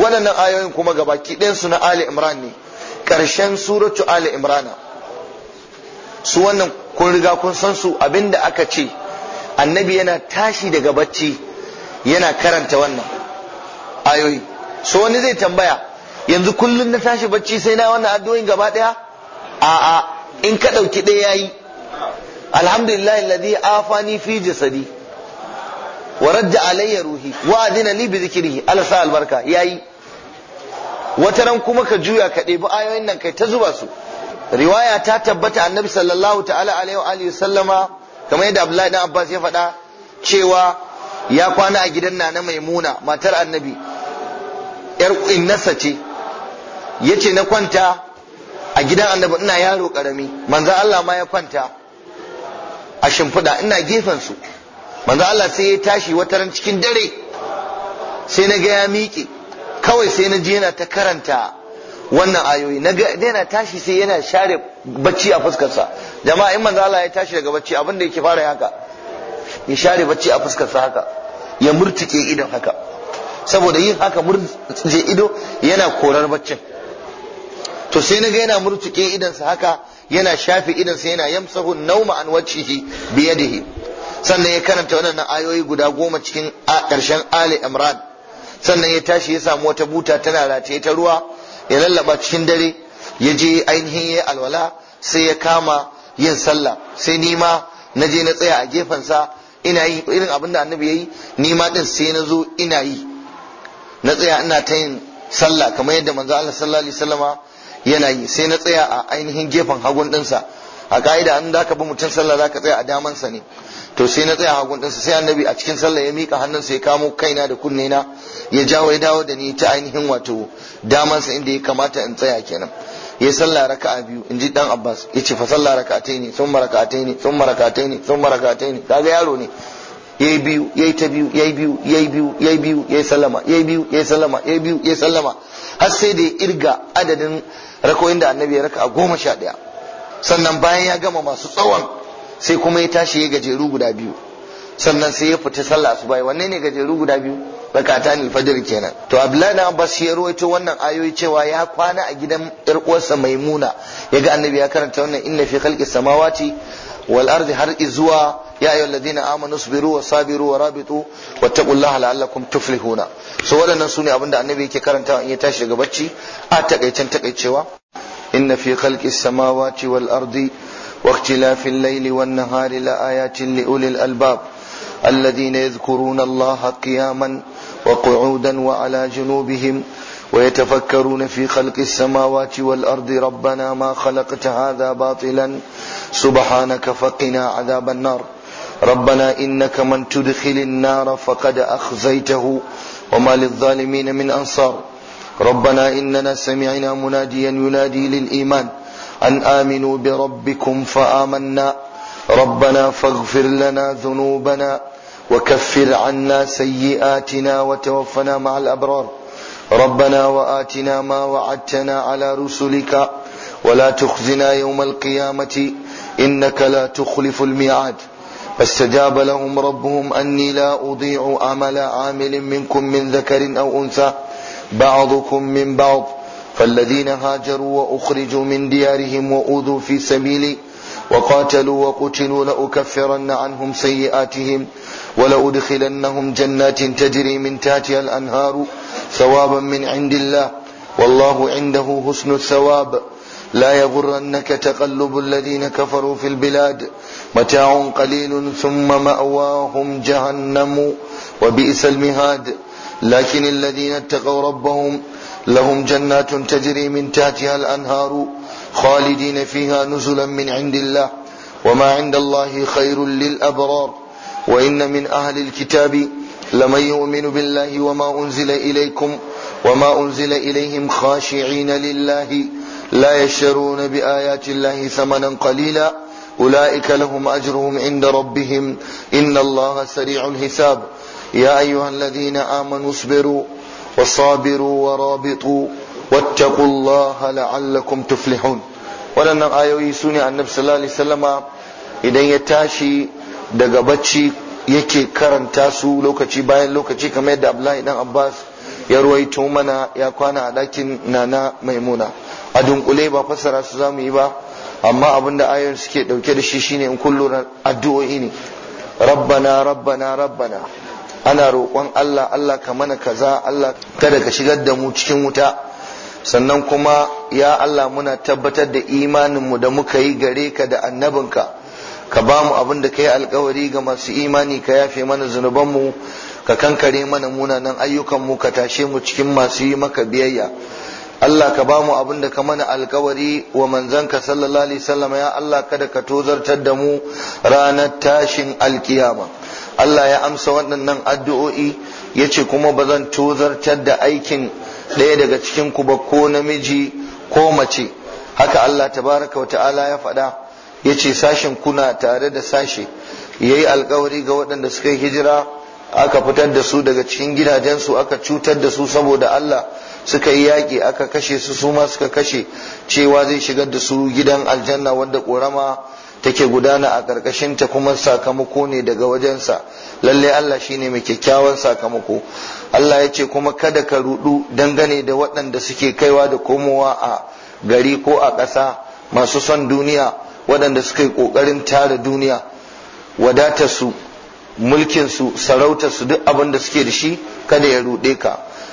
waɗannan ayoyin kuma gabaki ɗayansu na Ali Imran ne ƙarshen suratu Ali Imran su wannan kun riga kun san su abinda aka ce annabi yana tashi daga bacci yana karanta wannan ayoyi so wani zai tambaya yanzu kullum na tashi bacci sai na wannan addu'o'in gaba ɗaya a'a in ka ɗauki ɗaya yayi alhamdulillah alladhi afani fi jasadi wa radda alayya ruhi wa adina li bi zikrihi ala sa albarka yayi wata ran kuma ka juya ka ɗebi ayoyin nan kai ta zuba su riwaya ta tabbata annabi sallallahu ta'ala alaihi wa alihi sallama kamar yadda abdullahi dan abbas ya faɗa cewa ya kwana a gidan na maimuna matar annabi yar innasa ce yace na kwanta a gidan annabi ina yaro karami manzo Allah ma ya kwanta a shimfiɗa ina gefen su manzo Allah sai ya tashi wata ran cikin dare sai na ga ya miƙe kawai sai na ji yana ta karanta wannan ayoyi na ga yana tashi sai yana share bacci a fuskarsa jama'a in manzo Allah ya tashi daga bacci abin da yake fara haka ya share bacci a fuskarsa haka ya murtike idon haka saboda yin haka murtike ido yana korar baccin to sai na ga yana murtike idonsa haka yana shafe idonsa yana yamsahu nauma an wajhihi bi yadihi sannan ya karanta waɗannan ayoyi guda goma cikin ƙarshen Ali Imran sannan ya tashi ya samu wata buta tana rataye ta ruwa ya lallaba cikin dare ya je ainihin ya alwala sai ya kama yin sallah sai ni ma na je na tsaya a gefensa ina yi irin abin da annabi ya yi ni ma din sai na zo ina yi na tsaya ina ta yin sallah kamar yadda manzo Allah sallallahu alaihi wasallama yana yi sai na tsaya a ainihin gefen hagun dinsa a ka'ida an da ka bi mutum sallah zaka tsaya a damansa ne to sai na tsaya hagun ɗinsa sai annabi a cikin sallah ya mika hannunsa ya kamo kaina da kunne na ya jawo ya dawo da ni ta ainihin wato damansa inda ya kamata in tsaya kenan ya sallah raka'a biyu in ji dan Abbas ya ce fa sallah raka'atai ne sun maraka'atai ne sun maraka'atai ne sun maraka'atai ne kaga yaro ne yayi biyu yayi ta biyu yayi biyu yayi biyu yayi biyu yayi sallama yayi biyu yayi sallama yayi biyu yayi sallama har sai da ya irga adadin rakoyin da annabi ya raka a goma sha ɗaya sannan bayan ya gama masu tsawon sai kuma ya tashi ya gajeru guda biyu sannan sai ya fita sallah su bai wanne ne gajeru guda biyu rakata ne fajr kenan to abdullahi dan abbas ya rawaito wannan ayoyi cewa ya kwana a gidan yar uwarsa maimuna yaga annabi ya karanta wannan inna fi khalqi samawati wal ardi har izuwa ya ayyuhal ladina amanu sabiru wa sabiru wa rabitu wattaqullaha la'allakum tuflihuna so waɗannan sune abinda annabi yake karanta in ya tashi daga bacci a takaicen takaicewa inna fi khalqi samawati wal ardi واختلاف الليل والنهار لآيات لأولي الألباب الذين يذكرون الله قياما وقعودا وعلى جنوبهم ويتفكرون في خلق السماوات والأرض ربنا ما خلقت هذا باطلا سبحانك فقنا عذاب النار ربنا إنك من تدخل النار فقد أخزيته وما للظالمين من أنصار ربنا إننا سمعنا مناديا ينادي للإيمان أن آمنوا بربكم فآمنا ربنا فاغفر لنا ذنوبنا وكفر عنا سيئاتنا وتوفنا مع الأبرار ربنا وآتنا ما وعدتنا على رسلك ولا تخزنا يوم القيامة إنك لا تخلف الميعاد فاستجاب لهم ربهم أني لا أضيع عمل عامل منكم من ذكر أو أنثى بعضكم من بعض فالذين هاجروا وأخرجوا من ديارهم وأوذوا في سبيلي وقاتلوا وقتلوا لأكفرن عنهم سيئاتهم ولأدخلنهم جنات تجري من تحتها الأنهار ثوابا من عند الله والله عنده حسن الثواب لا يغرنك تقلب الذين كفروا في البلاد متاع قليل ثم مأواهم جهنم وبئس المهاد لكن الذين اتقوا ربهم لهم جنات تجري من تحتها الأنهار خالدين فيها نزلا من عند الله وما عند الله خير للأبرار وإن من أهل الكتاب لمن يؤمن بالله وما أنزل إليكم وما أنزل إليهم خاشعين لله لا يشترون بآيات الله ثمنا قليلا أولئك لهم أجرهم عند ربهم إن الله سريع الحساب يا أيها الذين آمنوا اصبروا وصابروا ورابطوا واتقوا الله لعلكم تفلحون waɗannan ayoyi su ne annabi sallallahu alaihi wasallama idan ya tashi daga bacci yake karanta su lokaci bayan lokaci kamar yadda abdullahi dan abbas ya ruwaito mana ya kwana a ɗakin nana maimuna a dunkule ba fassara su zamu yi ba amma abin da ayoyin suke ɗauke da shi shine in kullu addu'o'i ne rabbana rabbana rabbana ana roƙon Allah Allah ka mana kaza Allah kada ka shigar da mu cikin wuta sannan kuma ya Allah muna tabbatar da imaninmu da muka yi gare ka da annabinka ka ba mu abin da ka yi alkawari ga masu imani ka yafe mana zunubanmu ka kankare mana munanan ayyukanmu ka tashe mu cikin masu yi maka biyayya Allah ka ba mu abin da ka mana alkawari wa manzanka sallallahu alaihi wasallam ya Allah kada ka tozartar da mu ranar tashin alkiyama Allah ya amsa waɗannan addu'o'i ya ce kuma ba zan tozartar da aikin ɗaya daga cikin ku ba ko namiji ko mace haka Allah tabaraka wa ta'ala ya faɗa ya ce sashen kuna tare da sashe ya yi alkawari ga waɗanda suka yi hijira aka fitar da su daga cikin gidajensu aka cutar da su saboda Allah suka yi yaƙi aka kashe su su ma suka kashe cewa zai shigar da su gidan aljanna wanda ƙorama take gudana a ƙarƙashinta kuma sakamako ne daga wajensa lalle Allah shine mai kyakkyawan sakamako Allah ya ce kuma kada ka rudu dangane da waɗanda suke kaiwa da komowa a gari ko a ƙasa masu son duniya waɗanda suka yi ƙoƙarin tara duniya wadatarsu mulkinsu sarautarsu duk abin da suke da shi kada ya ruɗe ka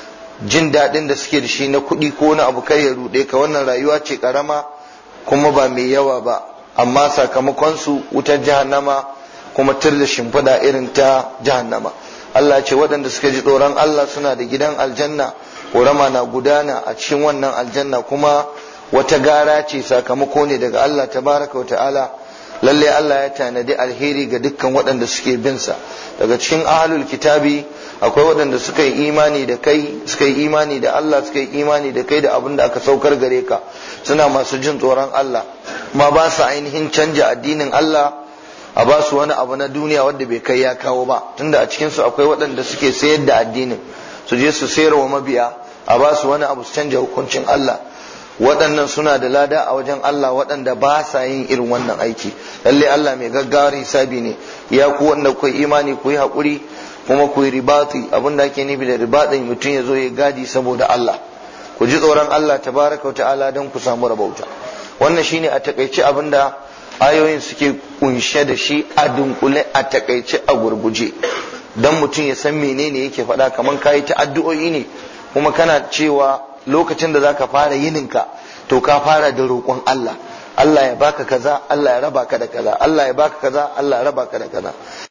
jin daɗin da suke da shi na kuɗi ko na abu kai ya ruɗe ka wannan rayuwa ce ƙarama kuma ba mai yawa ba amma sakamakonsu wutar jahannama kuma tur da shimfiɗa irin ta jahannama Allah ce waɗanda suka ji tsoron Allah suna da gidan aljanna ƙorama na gudana a cikin wannan aljanna kuma wata gara ce sakamako ne daga Allah tabaraka wa ta'ala lalle Allah ya tanadi alheri ga dukkan waɗanda suke bin sa daga cikin ahlul kitabi akwai waɗanda suka yi imani da kai suka yi imani da Allah suka yi imani da kai da abin da aka saukar gare ka suna masu jin tsoron Allah ma ba su ainihin canja addinin Allah a ba su wani abu na duniya wanda bai kai ya kawo ba tunda a cikin su akwai waɗanda suke sayar da addinin su je su sayar wa mabiya a ba su wani abu su canja hukuncin Allah waɗannan suna da lada a wajen Allah waɗanda ba sa yin irin wannan aiki lalle Allah mai gaggawar hisabi ne ya ku wanda ku imani ku yi haƙuri kuma ku yi ribati abin da ake nufi da ribatin mutum ya zo ya gadi saboda Allah ku ji tsoron Allah tabaraka ta'ala don ku samu rabauta wannan shine a takaice abin da ayoyin suke kunshe da shi a dunkule a takaice a gurguje don mutum ya san menene yake faɗa kamar kayi ta addu'o'i ne kuma kana cewa lokacin da zaka fara yininka to ka fara da roƙon Allah Allah ya baka kaza Allah ya raba ka da kaza Allah ya baka kaza Allah ya raba ka da kaza